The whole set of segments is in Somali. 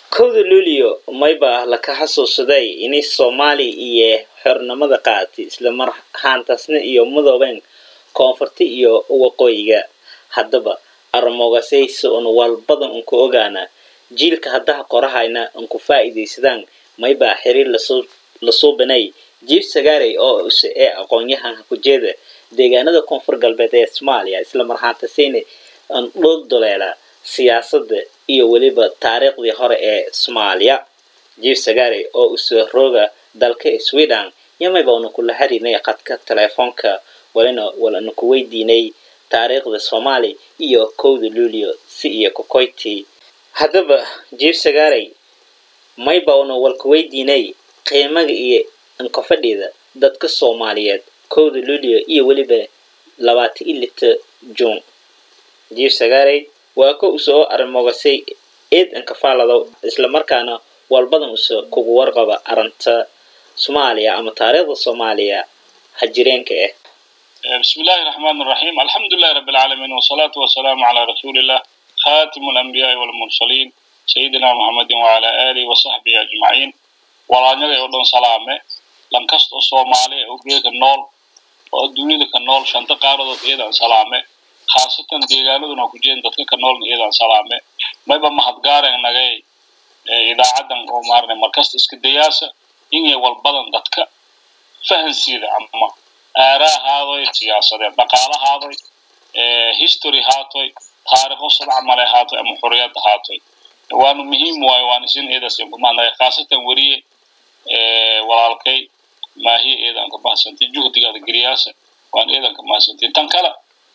kowda luulio mayba laka xasuusaday inay soomaali iyo xornimada qaadatay isla mar ahaantaasna iyo madoobeen koonfurta iyo waqooyiga haddaba armogasaysa un walbadan unku ogaana jiilka haddaha qorahayna unku faa'iidaysadaan maybaa xiriir lasoo lasoo banay jiif sagaarey oo use ee aqoon-yahan hakujeeda deegaanada koonfur galbeed ee soomaaliya isla mar ahaantasayna dhul duleela siyaasadda iyo weliba taariikhdii hore ee soomaaliya jiif sagaarey oo use rooga dalka sweden yamayba una kula xiriirnay qadka teleefoonka walina walana ku weydiinay taariikhda soomaali iyo kowda luulio si iyo kokoyti haddaba jiif sagaarey mayba una walka weydiinay qiimaga iyo inkofadhida dadka soomaaliyeed kowda luulio iyo weliba labaatan iyo lita juun jiif sagaarey waa ko usoo arimogasay eed inkafaalado islamarkaana walbadan use kugu warqaba arrinta soomaaliya ama taariikhda soomaaliya hajireenka ah بسم الله الرحمن الرحيم الحمد لله رب العالمين والصلاة والسلام على رسول الله خاتم الأنبياء والمرسلين سيدنا محمد وعلى آله وصحبه أجمعين walaanyada oo dhan salaame lankasta oo soomaali oo geeka nool oo dunida ka nool shanta qaaradood iyadaan salaame khaasatan deegaanaduna ku jeen dadka ka noolna iyadaan salaame mayba mahadgaaren nagay idaacadan oo maarne markasta iska dayaasa inay walbadan dadka fahansiida ama aaraa haadoy siyaasadeed dhaqaala haadoy history haatoy taariikho sadcamale haatoy ama xuriyad haatoy waanu muhiim waayo waan isin eedasin kumahadnagay khaasatan weriye walaalkay maahiya eedan ka mahadsantin juhdigaada geriyaasa waan eedan ka mahadsantin tan kale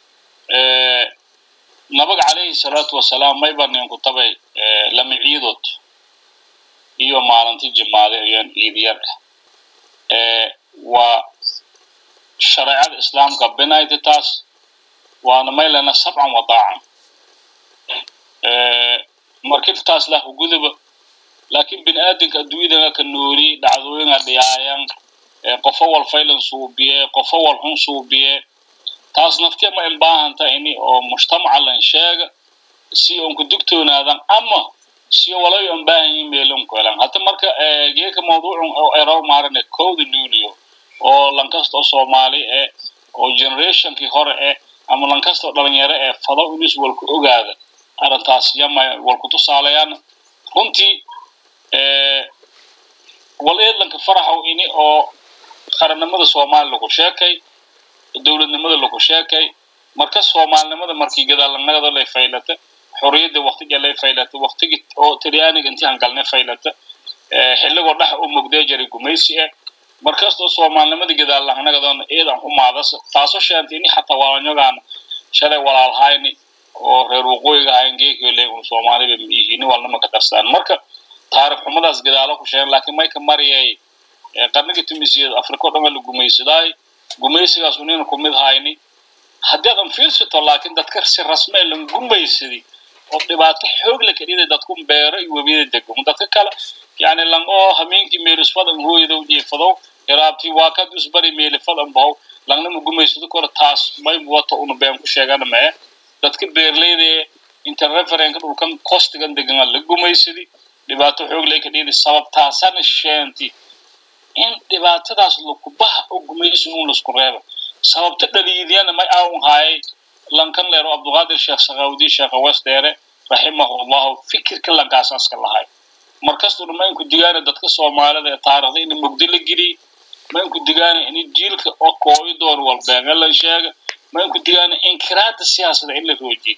nabaga calayhi salaatu wasalaam mayba ninku tabay lama ciidood iyo maalinti jimaade ayaan ciid yar ah waa shareecada islaamka binayta taas waana maylana sabcan wadaacan markibtaas lah guduba laakiin bini aadamka adduunyadana ka nooli dhacdooyinga dhiyaayan qofo wal faylan suubiye qofo wal xun suubiye taas naftiya ma imbaahanta ini oo mujtamaca lan sheega si onku dugtoonaadan ama si walayo imbaahanyin meelon kuelan hata marka geeka mawduucun oo eraw maarane kowda luulio oo lankasta oo soomaali eh oo generationkii hore eh ama lankasta oo dhalinyaro eh fado inis walku ogaada arrintaas yama walku tusaalayaan runtii wal eedlanka faraxow ini oo qarannimada soomaali lagu sheekay dowladnimada lagu sheekay marka soomaalinimada markii gadaalanagada lay faylata xorriyadda waktiga lay faylata waktigi oo talyaaniga intii hangalne faylata xilligoo dhex u mugdee jaray gumaysi ah markastoo soomaalinimada gadaalanagadoona eedan ku maadas taasoo sheentay ini xataa walanyogaana shalay walaalhayni oo reer waqooyiga ahayn geekole un soomaaliba miihini walnama ka darsaan marka taarikh xumadaas gadaalo ku sheegen laakiin mayka mariyay qarniga tumisiyad afrika o dhan waa la gumaysadaay gumaysigaas unina kumid hayni haddii adan fiirsato laakiin dadka si rasme lan gumaysadi oo dhibaato xoog la kadhiday dadku beero iyo webiyada degmo dadka kale yani lan oo hameenkii meelisfadan hooyadow jiifadow iraabtii waa kad usbari meelifadan bahow langnama gumaysado kore taas may wato una been ku sheegana mee dadka beerleyda inta referenka dhulkan kostigan degan la gumaysadi dhibaato xoog lay kadhiday sababtaasana sheenti in dhibaatadaas lakubaha oo gumaysi un lasku reebo sababta dhaliidyana may aawun haayay lankan leero abduqaadir sheekh sakawdi sheekha westeere raximahullahu fikirka lankaasaska lahay markastuna mainku digaana dadka soomaalida ee taarikhda ina mugdi la geliy mainku digaana ini jiilka oo kooyi doon walbeenge la sheega mainku digaana inkiraada siyaasada in la roojiyo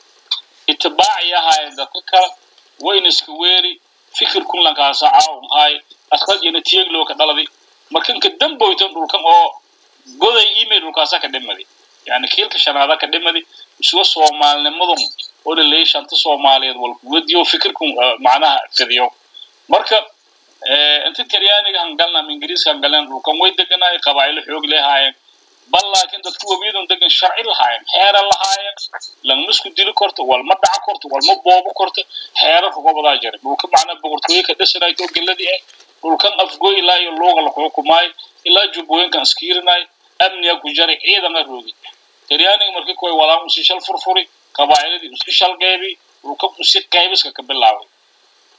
itibaaci ahaayeen dadka kale wayna iska weeri fikirkun lankaasa caawun haay asqadyana tiyeglow ka dhaladi markanka damboyton dhulkan oo goday email dhulkaasa ka dhimadi yani kiilka shanaada ka dhimadi isuga soomaalinimadun oo la leeyay shanta soomaaliyeed walkuwadiyo fikirkun macnaha fidiyo marka inta talyaaniga hangalna ama ingiriiska hangaleen dhulkan way deganaay qabaa'ilo xoog leehaayeen bal laakiin dadku webiyadun degan sharci lahaayeen xeera lahaayeen langma isku dili korto walma dhaca korto walma boobo korto xeerarka gobodaa jira dhulka macnaa boqortooye ka dhisanay oo geladii ah dhulkan afgoy ilaa iyo luuga la xukumaay ilaa jubbooyinkan iskiirinaay amniga ku jaray ciidana roogi talyaaniga markii kuway walaan usi shal furfuri qabaa'iladii isku shal qeybi dhulkan usi qaybiska ka bilaabay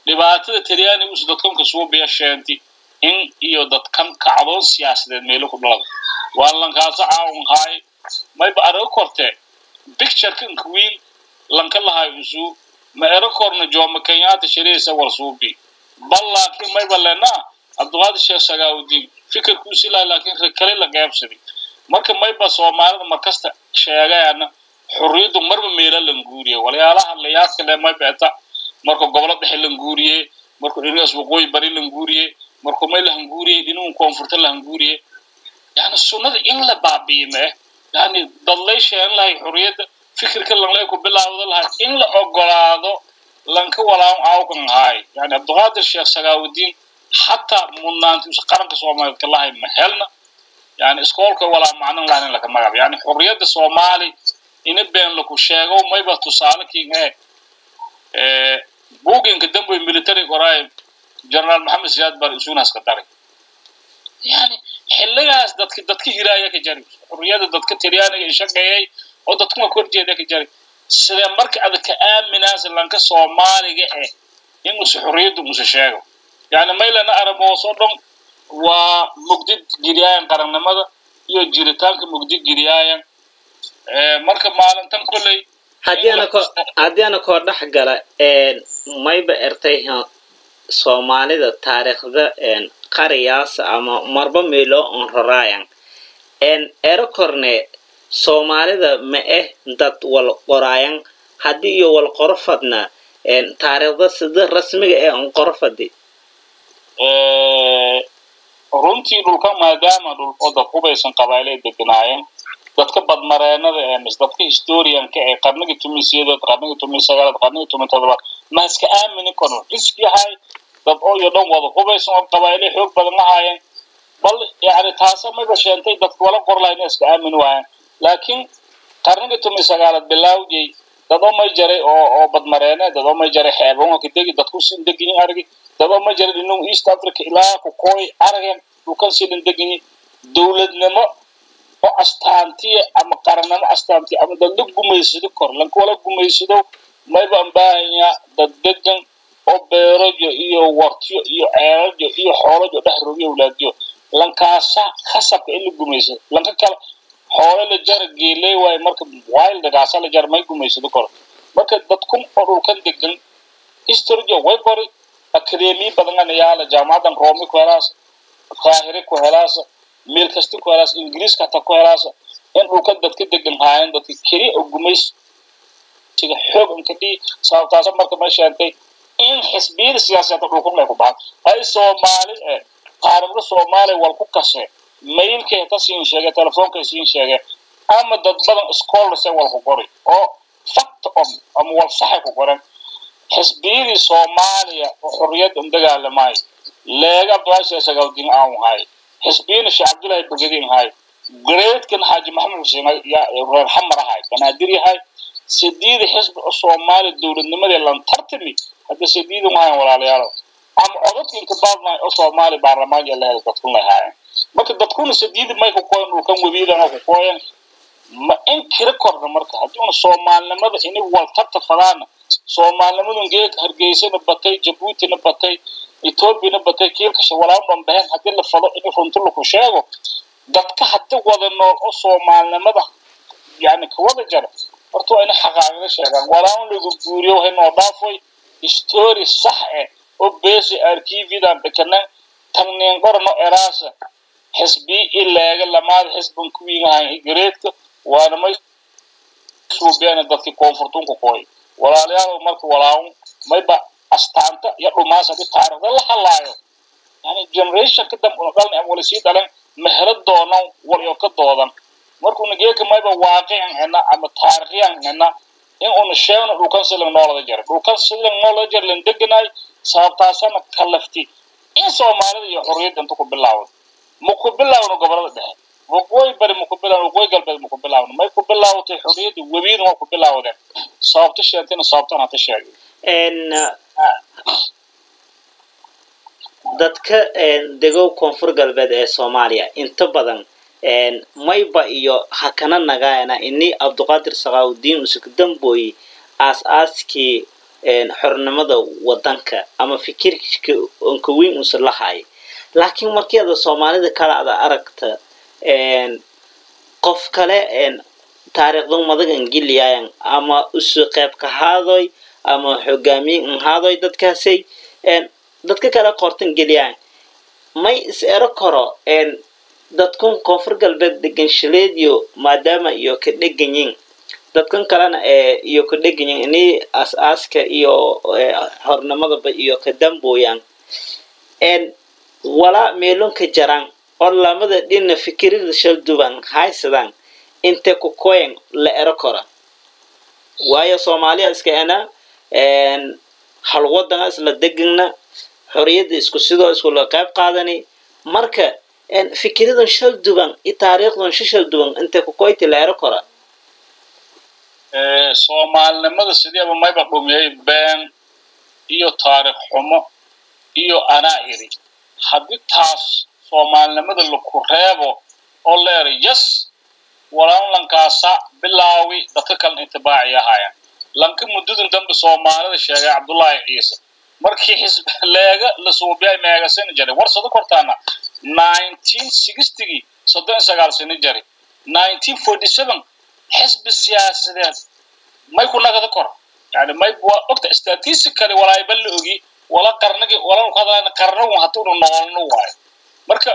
dhibaatada talyaaniga us dadkanka suubiya sheenti in iyo dadkan kacdoon siyaasadeed meelo ku dhalada waa lankaasa caawin haay mayba araga kortee picturekan wiil lanka lahay usuu ma ero korna jooma kenyaata shariisa war suubi bal laakiin mayba lenaa cabdiqaadir sheekh sagaawudiin fikirkuusi lahay laakiin rekale la qeybsaday marka mayba soomaalida markasta sheegayaana xorriyaddu marba meela languuriye walyaalaha layaadka le mayba eta marka gobolo dhexe languuriye marka dhinacaas waqooyi bari languuriye marka may lahanguuriye dhinacu koonfurta lahanguuriye yani sunnada in la baabiye mee yani dadlay sheegan lahay xorriyadda fikirka lanlay ku bilaawda lahay in la ogolaado lanka walaan aawkan ahaay yani cabdiqaadir sheekh sagaawudiin xataa mudnaanti qaranka soomaaliyeed ka lahay ma helna yani iskoolka walaa macnan lahayn in laka magab yani xorriyadda soomaali ina been laku sheego mayba tusaale king ee buuginka dambe military qoraay generaal maxamed siyaad bar isuunaas ka daray yani xilligaas dadka dadka hiraaya ka jari xurriyada dadka talyaaniga ishaqeeyay oo dadkuma korjeeda ka jari sidee marka ada ka aaminaasa lanka soomaaliga eh inuusa xurriyaddu musa sheego yani maylana araboosoo dhan waa mugdi geliyaayan qarannimada iyo jiritaanka mugdi geliyaayan marka maalintan kolley haddii ana koo dhex gala mayba ertay soomaalida taariikhda qariyaasa ama marba meelo on roraayan ero korne soomaalida ma eh dad wal qoraayan haddii iyo wal qoro fadna taariikhda sida rasmiga ee on qoro fadi runtii dhulka maadaama dhul oo dad hubaysan qabailay deganaayeen dadka badmareenada ee mis dadka historianka ee qarnigii tumi sideed qarnigii tumi sagaalaad qarnigii tumi todobaad ma iska aamini karno risk yahay dad oo iyo dhan wada hubaysan oo qabailay xoog badan lahaayeen bal yani taasa mayba sheentay dadka wala qor lahayn iska aamini waayeen laakiin qarnigii tumi sagaalaad bilaawdiyey dad oo may jaray oo oo badmareene dad oo may jaray xeebon ka degi dadku sin degiyin argi dad oo may jaray dhinagu east africa ilaa ku kooy arageen dhulkan sidan degiyin dowladnimo oo astaantiya ama qarannimo astaantiya ama dad la gumaysado kor lanka wala gumaysado mayba an baahanyaa dad degan oo beerajo iyo wartiyo iyo ceelajo iyo xoolajo dhex rogiyo walaadiyo lankaasa khasabka in la gumaysado lanka kale xoolo la jara geeley waayo marka wildagaasa la jara may gumaysado kor marka dadkun oo dhulkan degan historijo way qori akademiya badan yaala jaamacadan roomi ku helaasa qaahire ku helaasa meel kasta ku helaasa ingiriiska hataa ku helaasa in dhulkan dadka degan haayeen dadka keliya oo gumaysiga xoog inka dhii sababtaasa marka ma sheentay in xisbiyada siyaasadda dhulkan ay ku baxan ay soomaali eh qaaribda soomaaliya wal ku kashe mailkay ka siin sheege telefonkay siin sheege ama dad badan scholars wal ku qori oo fact on ama wal saxay ku qoran xisbiyadii soomaaliya oo xorriyadda un dagaalamay leega abdullahi sagawdin aan hay xisbiyana sheekh cabdullahi bagadiin hay greatkan xaaji maxamed xuseen reer xamar ahay banaadir yahay sideeda xisbi oo soomaaliya dowladnimadii lan tartami hadda sideeda wahayan walaalayaalo ama codadka inka baadnay oo soomaaliya baarlamaan iyo leeda dadkun lahaayeen marka dadkuna sideeda may ku kooyan dhulkan webiidana ku kooyan ma in kira korna marka haddii una soomaalinimada inay waltarta fadaana soomaalinimadun geeg hargeysana batay jabuutina batay etoobiyana batay kiilkasha walaan dhanbaheen haddii la fado in runti laku sheego dadka haddi wada nool oo soomaalinimada yani kawada jara horta waa ina xaqaaqida sheegaan walaan lagu guuriyo waxay noo dhaafoy story sax eh oo besi arkividan dhikana tagniin qorno eraasa xisbi ileega lamaada xisban kuwiingahan gareedka waana may suubeena dadkii koonfurtunka kooy walaalayaal marka walaawn mayba astaanta iyo dhumaas haddii taariikhda la halaayo yani generation ka dambe una dhalna ama wala sii dhalan mehelo doonan waliyo ka doodan markuuna geeka mayba waaqican hena ama taarikhyan hena in una sheegno dhulkan silan noolada jara dhulkan silan noolada jara lan deganaay sababtaasana kalafti in soomaalida iyo xorriyadda inta ku bilaawda ma ku bilaawno gobolada dhexe waqooyi bari ma ku bilaawno waqooyi galbeed ma ku bilaawno may ku bilaawatay xorriyadda webiina waa ku bilaawdeen sababta sheentayna sababtan hata sheegay dadka degow koonfur galbeed ee soomaaliya inta badan mayba iyo hakana nagaana ini cabduqaadir sakaawudiin usuk dambooyi aas-aaskii xornimada wadanka ama fikirka onka weyn usa lahay laakiin markii ada soomaalida kale ada aragta qof kale taariikhdan madagan geliyayan ama usu qayb ka haadoy ama hogaamiye nhaadoy dadkaasay dadka kale qortan geliyayan may is ero karo dadkan koonfur galbeed degan shaleediyo maadaama iyo ka dheganyin dadkan kalena iyo ka dheganyin ini as-aaska iyo hornimadaba iyo ka dambooyan walaa meelonka jaraan oo lamada dhina fikirada shalduban haysadaan inte ku koyan la ero kora waayo soomaaliya iska ena hal wadana isla degana xoriyadda isku sidoo iskula qayb qaadani marka fikiradan shal duban iyo taariikhdan shishal duban intay ku koyti la ero kora soomaalinimada sideeba mayba dhumiyay been iyo taariikh xumo iyo anaa iri haddii taas soomaalinimada laku reebo oo leeray yes walaan lankaasa bilaawi dadka kalena intibaaci ahaayeen lanka muddadan dambe soomaalida sheegay cabdullaahi ciise markii xisb leega la suubiyay meega sani jaray war sado kortaana nineteen sixtygii soddon iyo sagaal sano jari nineteen forty seven xisbi siyaasadeed may ku nagada kor yani may ogta statistically walaayba la ogi wala qarnigi wala ku hadlayna qarnagun hata unu noolno waayo marka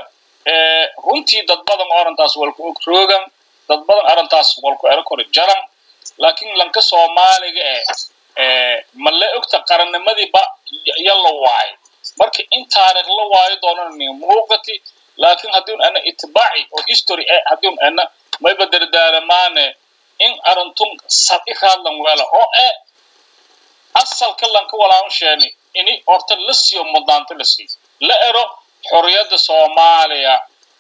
runtii dad badan arrintaas walku og roogan dad badan arrintaas walku ero kori jaran laakiin lanka soomaaliga eh ma la ogta qarannimadiiba yalla waayo marka in taariikh la waayo doonani muuqati laakiin haddiun ana itibaaci oo history eh haddiun ana mayba dardaaramaane in arintun sadi raadlan weela oo eh asalka lanka walaan sheeni ini horta la siiyo mudnaanta la siiyo la ero xorriyadda soomaaliya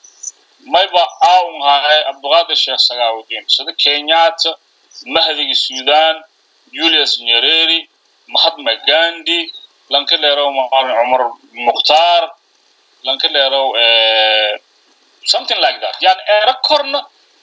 mayba aun hahay cabduqaadir sheekh sagaawudiin sida kenyatta mahdiga sudan julius nyereri mahatma gandhi lanka leerow maalin cumar mukhtaar lanka leerow something like that yani ero korna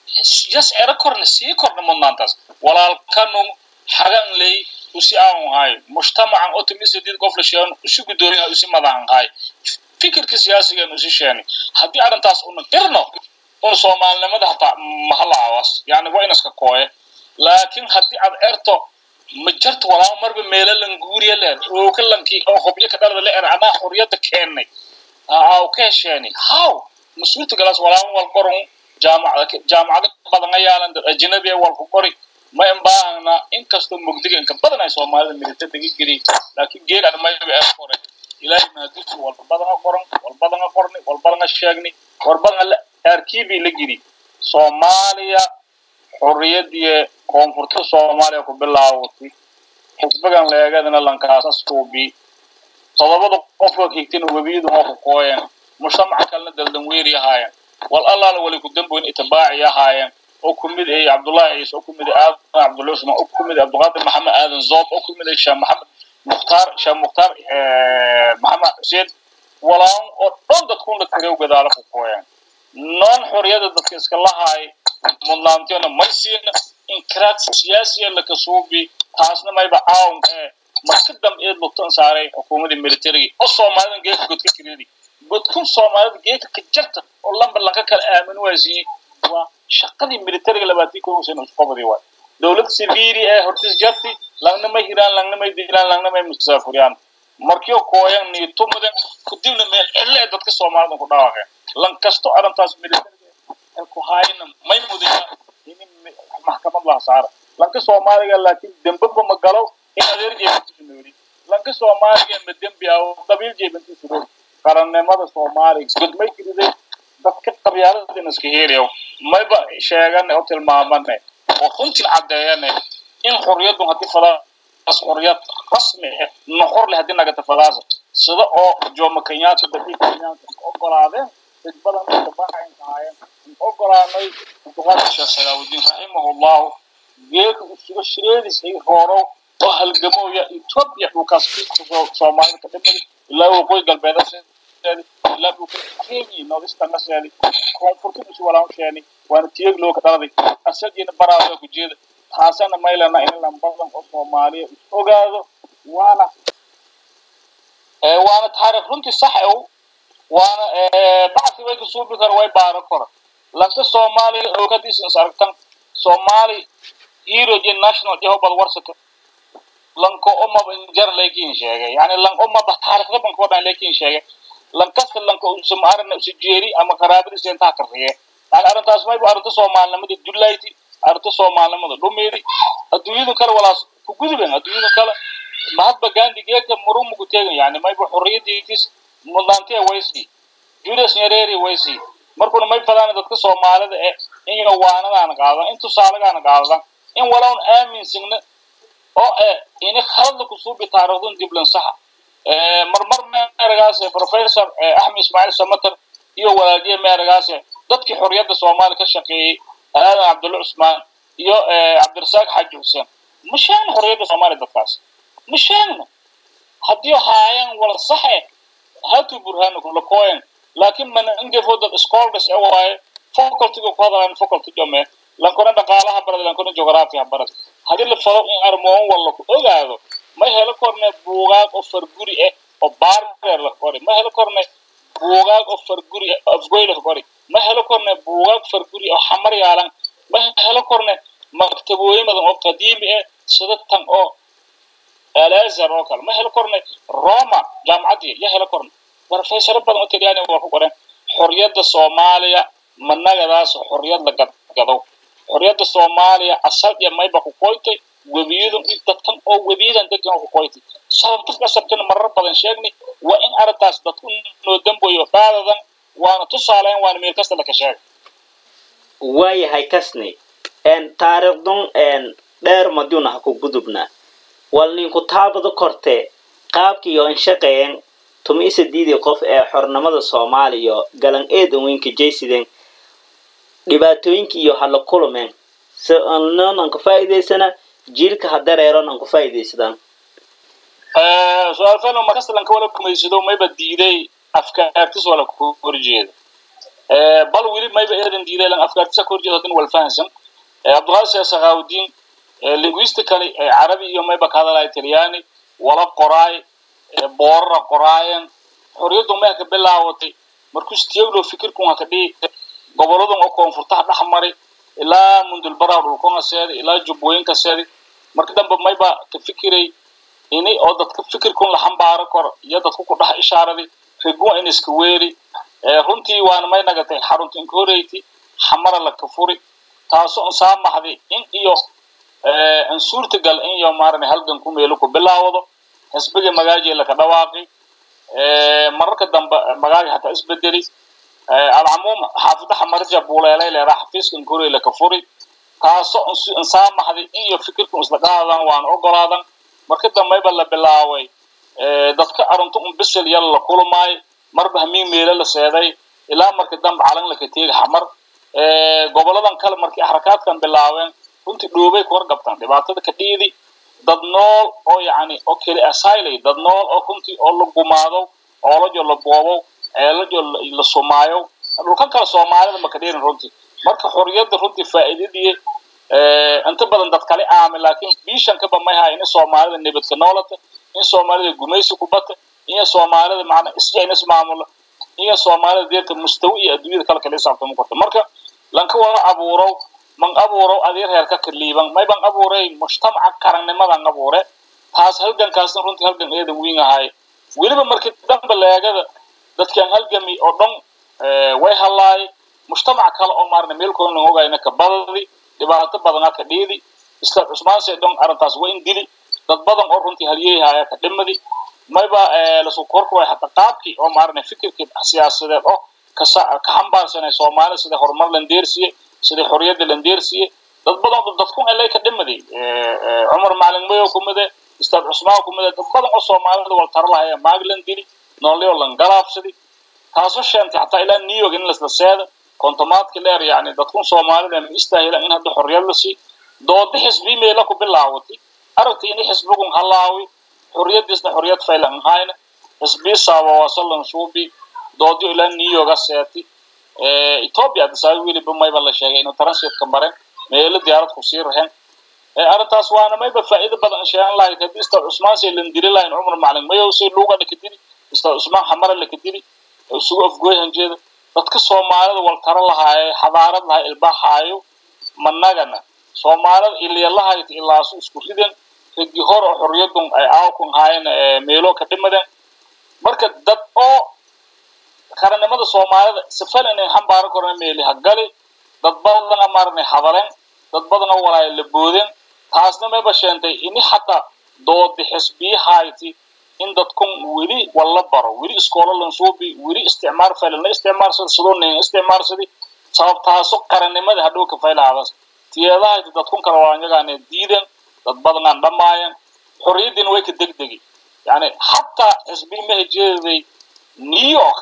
yes ero korna sii korna mudnaantaas walaalkanu hagan ley usi aan hay mujtamacan otomisadid qof la sheegan usi gudoomiyaha usi madaxan hay fikirka siyaasigan usi sheeni haddii arrintaas una qirno un soomaalinimada hataa mahalaawas yani waa inaska kooye laakiin haddii aad erto ma jarto walaa marba meelo lan guuriya leer oo ka lankii oo hobyo ka dhalada la er anaa xorriyadda keennay aaw ka hesheeni how mas-uulta galaas walaa wal qoron jaamacada jaamacado badan ayaalan dad ajnabi wal ku qori ma imbaahna inkastoo mugdiga inka badan ay soomaalida milita degi geli laakiin geel aan mayba ee qoray ilaahay mahadisu wal badana qoran wal badana qorni wal badana sheegni wal badana arkiibi la giri soomaaliya xorriyadii koonfurta soomaaliya ku bilaawatay xisbigan leegadana lankaasas kuubi todobada qofka higtina webiyadu hoo ku kooyeen mujtamaca kalena daldan weeri ahaayeen wal allaala wali ku damboyn itibaaci ahaayeen oo ku mid ay cabdullaahi ciise oo ku mid aadan cabdullahi usmaan oo ku mid cabdiqaadir maxamed aadan zoob oo ku mid ay sheekh maxamed mukhtaar sheekh mukhtaar maxamed xuseen walaan oo dhan dadkun la tirew gadaalo ku kooyeen noon xorriyada dadka iska lahaay mudnaantiyona may siina inkiraad siyaasiya laka suubi taasna mayba caawun ee marka dambe eed lugtan saaray xukuumadii militariga oo soomaalidan geedka godka kiridi godkun soomaalida geedka ka jarta oo lamba lanka kala aamin waasiiyey waa shaqadii militariga labaatii kun sano isqobadii waay dowlad siviili ee hortis jarti langna may hiraan langna may dilaan langna may musaafuriyaan markiyo kooyan niitumudan kadibna meel cille ee dadka soomaalida ku dhawaaqeen lan kasto arrintaas militariga ee ku haayna may mudaya in maxkamad laha saara lanka soomaaliga laakiin dembaba ma galo in adeer jeebantiisu nooli lanka soomaaliga ma dembi ah oo qabiil jeebantiisu nooli qarannimada soomaaliga godmay kiriday dadka qabyaaladina iska helayo mayba sheegane oo tilmaamane oo runtii caddeeyane in xorriyaddu haddii fadaas xorriyad rasmi ah noqor leh haddii nagata fadaasa sida oo jomo kenyatta dadii kenyatta ogolaadeen dad badan oo dabaacayn ahaayeen ogolaanay abduqaadir sheekh salaawudiin raximahullahu geeka usuga shireedis ay roorow oo halgamooya etoobiya dhulkaas soomaalida ka dhimada ilaa waqooyi galbeeda ilaa dhulka kenya nordistanga seedi koonfurta isu walaan sheeni waana tiyeg loo ka dhaladay asagiina baraada ku jeeda taasana maylana in lambadan oo soomaaliya is ogaado waana waana taariikh runtii sax ow waana bacsi way kasuubi kara way baaro kora lanka soomaaliya oogadiisa is aragtan soomaali hero iyo national iyo hobad warsata lanko umaba injar leekin sheegay yani lan umaba taariikhda banka wadhan leekin sheegay lan kasta lanka usa maarana usa jeeri ama qaraabadiisa intaa kariye yani arrintaas mayba arrinta soomaalinimada dullayti arrinta soomaalinimada dhumeedi adduunyada kale walaas ku guduben adduunyada kale mahadba gandhi geeka murumugu tegan yani mayba xorriyadiitis mudnaantiya waysi julius nyereri waysi markuna may fadaan dadka soomaalida ee in waanadaana qaadadan in tusaalagaana qaadadan in walown aaminsigna oo eh ini khaladla kusuubi taariikhdun diblan saxa marmar meeragaas professor axmed ismaaciil samater iyo walaaldiye meeragaas dadkii xorriyadda soomaaliya ka shaqeeyey aadan cabdulla cusmaan iyo cabdirasaaq xaaji xuseen ma sheegna xorriyadda soomaaliya dadkaas ma sheegna haddii haayan wala saxe hatu burhaanakum lakoyen laakiin mana ingefo dad scholars e waaye facultyga ku hadalayn faculty jome lankona dhaqaalaha barada lankona geography ha barada haddii la falo in armoon walla ku ogaado ma helo korne buugaag oo farguri ah oo baardeer la qori ma helo korne buugaag oo farguri ah afgoy la qori ma helo korne buugaag farguri oo xamar yaalan ma helo korne maktabooyin badan oo qadiimi ah sida tan oo alazar oo kale ma helo korne roma jaamacaddii ya helo korne barofesaro badan oo talyaani waa ku qoran xorriyadda soomaaliya managadaas xorriyad la gadgadow xorriyadda soomaaliya asal iyo mayba ku koytay webiyadu dadkan oo webiyadan degan ku koytay sababta qasabtana marar badan sheegni waa in arrintaas dadku noo damboyo qaadadan waana tusaaleyn waana meel kasta laka sheegay waayahay kasni taariikhdun dheer maduuna ha ku gudubna wal ninku taabada korte qaabkiiyo inshaqeyen tumi isadiidii qof ee xornimada soomaaliya galan eedan weynka jaysideen dhibaatooyinka iyo hala kulumeen si non aan ka faa'iidaysana jiilka ha dareeron aan ku faa'iidaysadaan su-aal fano markasta wala kumaysado mayba diiday afkaartis wala ku horjeeda bal weli mayba eedan diiday lan afkaartisa ku horjeeda hadin wal fahansan cabdulqaadir sheekh sakhaawudiin linguistically carabi iyo mayba ka hadalaya talyaani wala qoraay boorara qoraayen xorriyaddu meha ka bilaawatay markuu stiyaglo fikirkun ha ka dhigi goboladan oo koonfurtaha dhex mari ilaa mundulbaraha dhulkona seeday ilaa jubbooyinka seeday marka dambe mayba ka fikiray ini oo dadka fikirkun la xambaaro karo iyo dadku ku dhex ishaaraday regun in iska weeri runtii waana may nagatay xarunta inkoreyti xamara la ka furi taasoo saamaxday in iyo an suurtagal in iyo maarane halgan ku meelo ku bilaawdo xisbiga magaaji laka dhawaaqi mararka dambe magaaji hataa isbedeli alcamuum xaafida xamarja buuleelay leeraa xafiiska inkorey laka furi taasoo insaamaxday in iyo fikirku isla qaadan waana ogolaadan marka dambeyba la bilaaway dadka arunta un bisel yal la kulmaayo marba hamiin meelo la seeday ilaa marka dambe calan laka teegi xamar goboladan kale markii xarakaadkan bilaaween runtii dhoobay ku horgabtaan dhibaatada ka dhiidi dad nool oo yacni oo keli asaylay dad nool oo runtii oo la gumaado oolajo la boobo ceelajo la sumaayo dhulkan kale soomaalida maka dheerin runtii marka xorriyadda runtii faa'iidadii inta badan dad kale aami laakiin biishankaba may hayn in soomaalida nabadka noolata in soomaalida gumaysi ku bata in soomaalida macna isjayna ismaamulo in soomaalida deerta mustawi iyo adduunyada kale kala isaabtamo karta marka lanka wada abuurow man abuurow adeer heerka kaliiban may ban abuuray mujtamaca qarannimadan abuure taas halgankaasna runtii halgan eedan weyn ahay weliba markii dambe leegada dadkan halgami oo dhan way hallaay mujtamac kale oo maarna meelkooda lan ogayna ka badadi dhibaato badana ka dhiidi isla cusmaanse dhan arrintaas waa in dili dad badan oo runtii halyeehaya ka dhimadi mayba lasu korka way hata qaabkii oo maarna fikirkii siyaasadeed oo ka xambaarsanay soomaali sida horumar landeersiye sida xorriyadda landeersiye dad badan dadkun elay ka dhimadi cumar macalin mayo kumide ustaad cusmaan kumide dad badan oo soomaalida wal tara lahaya maaglan dili noolyo lan galaabsadi taasoo sheentay xataa ilaa new york in lasla seeda kontomaadki leer yani dadkun soomaalida ma istaahilan in hadda xorriyad la sii doodi xisbi meela ku bilaawatay aragtay ini xisbigun halaawi xorriyadiisna xorriyad faylan ahayna xisbii saabawasalan suubi doodiyo ilaa new yorka seeti ethiopia adisaabi weliba mayba la sheegay inuu transitka maren meelo diyaarad ku sii rahen arrintaas waana mayba faa'iido badan sheegan lahayd haddii istaa cusmaan say lan dili lahayn cumar macalin mayow say luuga laka dili istaa cusmaan xamara laka dili isugu afgooy hanjeeda dadka soomaalida waltaro lahaaye xadaarad lahaa ilbaaxaayo managana soomaalida iliyalahayt ilaasu isku riden regi hor oo xorriyadun ay aawkun haayeen meelo ka dhimadeen marka dad oo qarannimada soomaalida sifal inay xambaaro korna meeli hagali dad badana maarnay hadaleen dad badana walaaya la boodeen taasna mayba sheentay ini xataa doodi xisbiyahayti in dadkun weli walla baro weli iskoola lansuubi weli isticmaar faylalna isticmaarsada sidoo nin isticmaarsadi sababtaaso qarannimada hadhow ka faylahadas tiyeedahayti dadkun kale waanyagaane diiden dad badanaan dhammaayeen xorriyaddiina way ka degdegi yani xataa xisbiyi maha jeeday new york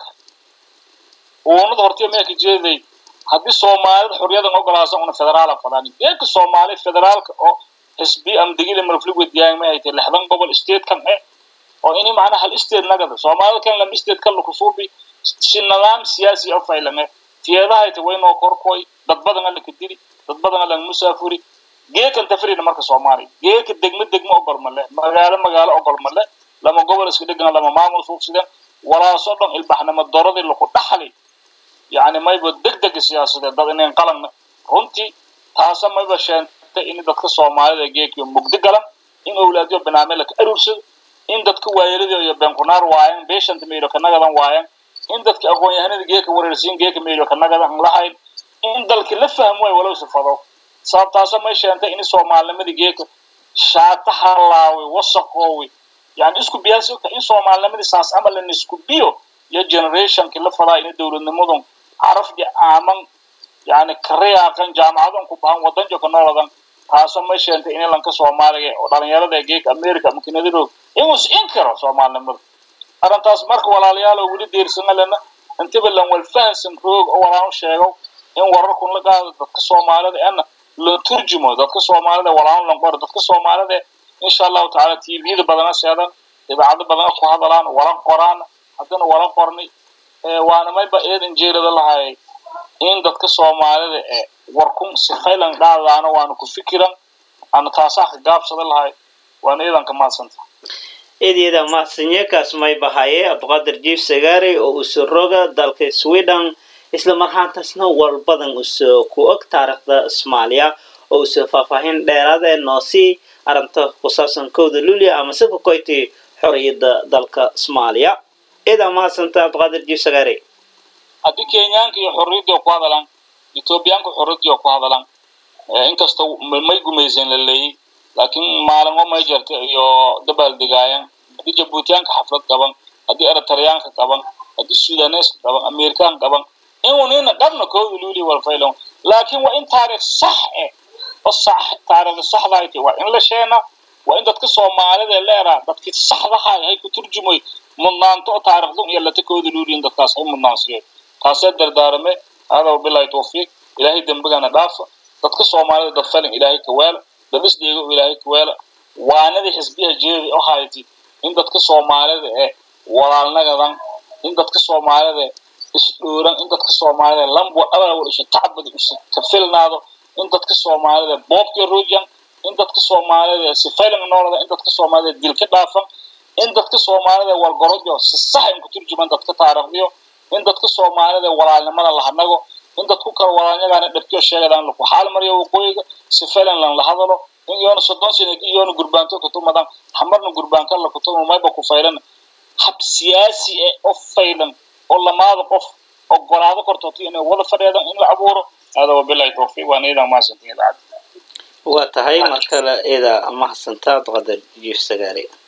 uunada hortiya maha ka jeeday haddii soomaalida xorriyadan ogolaasan una federaala fadaan geedka soomaali federaalka oo xisbi amdegile marfligwediyaan ma haytay lixdan gobol state kan e oo ini macnaha hal state nagada soomaalida kan lam state kan lakusuubi si nidaam siyaasi o faylame tiyeedahayta waynoo korkoy dad badan ala ka dili dad badan alan musaafuri geekan tafrina marka soomaaliya geeka degmo degmo ogol male magaalo magaalo ogol male lama gobol iska dhegana lama maamul suugsideen walaasoo dhan ilbaxnimo doradii laku dhaxli yani mayba degdega siyaasadeed dad inayn qalanna runtii taasa mayba sheentay in dadka soomaalida geekiyo mugdi galan in owlaadyo banaame laka aruursado in dadka waayeladii iyo beenkunaar waayan beeshanta meelo ka nagadan waayan in dadka aqoon-yahanada geeka wareersiin geeka meelo ka nagadan lahayn in dalki la fahmo way walow sifado sababtaasa may sheentay in soomaalinimadii geeka shaata halaawi wasaqoowi yani isku biyaasi ogta in soomaalinimadii saas camal in isku biyo iyo generationki la fadaa in dowladnimadun carafdi aaman yani kariyaaqan jaamacadun ku bahan wadanjo ka nooladan taasoo may sheentay in lanka soomaaliga oo dhalinyarada ee geeka america ama kanadiroog inuu is-in karo soomaalinimada arrintaas marka walaalayaalo weli deersanalena intiba lan walfahansan roog oo walaan sheego in wararkun la qaado dadka soomaalida ena la turjumo dadka soomaalida walaan lan qoro dadka soomaalida insha allahu tacaala tvda badana seedan idaacado badana ku hadalaan wala qoraan haddana wala qornay waana mayba eedan jeerada lahay in dadka soomaalida ee warkun sifaylan dhaadaana waana ku fikiran ana taasaa ka gaabsada lahay waana eedan ka maadsanta eedyada mahadsanyeekaas may bahaye abduqaadir jiif sagaari oo uso roga dalka sweden isla marhaantaasna war badan uso ku og taariikhda soomaaliya oo uso faahfaahin dheeraada noosii arrinta ku saabsan kowda lulia ama si kukoyti xorriyadda dalka soomaaliya eedaa mahadsanta abduqaadir jiif sagaari haddii kenyaanka iyo xorriyaddii oo ku hadalaan ethoobiyaanka xorriyaddii oo ku hadalaan inkastoo may gumaysan la leeyey laakiin maalimo may jirta iyo dabaal degaayan haddii jabuutiyaanka xaflad qaban haddii eritreyaanka qaban haddii sudaneska qaban amerikaan qaban inunina dhabna kooda luuli walfaylon laakiin waa in taariikh sax eh oo sax taariikhda saxdahayti waa in la sheena waa in dadka soomaalida leeraa dadkii saxdahay hay ku turjumoy mudnaanto oo taariikhdun iyo lata kooda luuliyin dadkaas hay mudnaansiyo taasee dardaarame hada wabilahi tawfiiq ilaahay dembigana dhaafa dadka soomaalida dad falin ilaahay ka weela dad isdheego ilaahay ka weela waanadii xisbiyaha jeedi oo hayti in dadka soomaalida ee walaalnagadan in dadka soomaalida isdhooran in dadka soomaalida lambo abawal isha tacbad isa ka filnaado in dadka soomaalida boobka ruujan in dadka soomaalida sifaylan noolada in dadka soomaalida dilka dhaafan in dadka soomaalida walgorojo si sax in ku turjuman dadka taariikhdiyo in dadka soomaalida walaalnimada lahanago in dadku kala walaalnyagaana dhabtiyo sheegadaan laku xaal mariyo waqooyiga sifaylan lan la hadalo in yoona soddon sano iyoona gurbaanto katumadan hamarna gurbaanka la kutumo mayba ku faylan hab siyaasi eh oo faylan oo lamaada qof ogolaado kortooti inay wada fadheedan in la abuuro hada wabilahi tawfiiq waan iidan mahadsantin idaacadda waa tahay mar kale eeda mahadsanta abduqaadir jiif sagaari